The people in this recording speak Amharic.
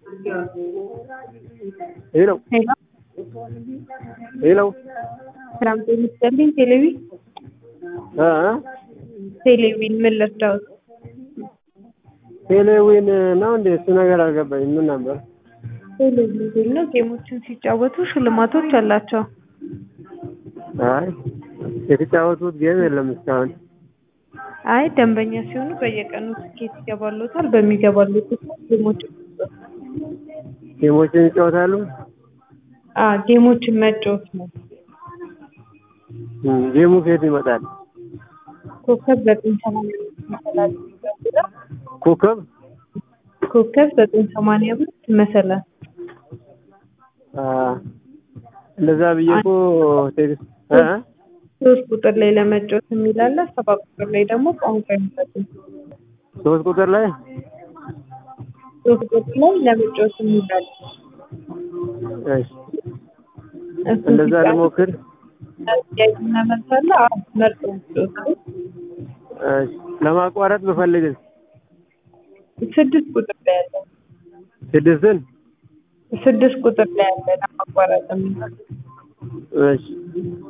ሄሎ ሄሎ ሄሎ ሰላም ጤና ይስጥልኝ። ቴሌቪ እ ቴሌቪን ምን ልርዳዎት? ቴሌዊን ነው እንዴ? እሱ ነገር አልገባኝም። ምን ነበር? ቴሌቪዥን ነው። ጌሞችን ሲጫወቱ ሽልማቶች አላቸው። አይ የተጫወቱት ጌም የለም እስካሁን። አይ ደንበኛ ሲሆኑ በየቀኑ ትኬት ይገባሎታል። በሚገባሉት ትኬት ጌሞች ጌሞችን ይጫወታሉ። አ ጌሞችን መጫወት ነው። እም፣ ጌሙ ከየት ይመጣል? ኮከብ ዘጠኝ ሰማንያ አምስት መሰላል ይገባል። ኮከብ ኮከብ ዘጠኝ ሰማንያ አምስት መሰላል አ እንደዛ ብዬ እኮ ቴክስት እ ሶስት ቁጥር ላይ ለመጫወት የሚል አለ። ሰባት ቁጥር ላይ ደግሞ ቋንቋ ይመጣል። ሶስት ቁጥር ላይ ሶስት ቁጥር ላይ ለመጫወት የሚል አለ። እሺ፣ እሱን እንደዛ ሲጫኑ ልሞክር። ጥያቄና መልስ አለ። አዎ መርጠው ይጫወቱ። እሺ፣ ለማቋረጥ ብፈልግስ ስድስት ቁጥር ላይ አለ። ስድስትን ስድስት ቁጥር ላይ አለ ለማቋረጥ የሚል እሺ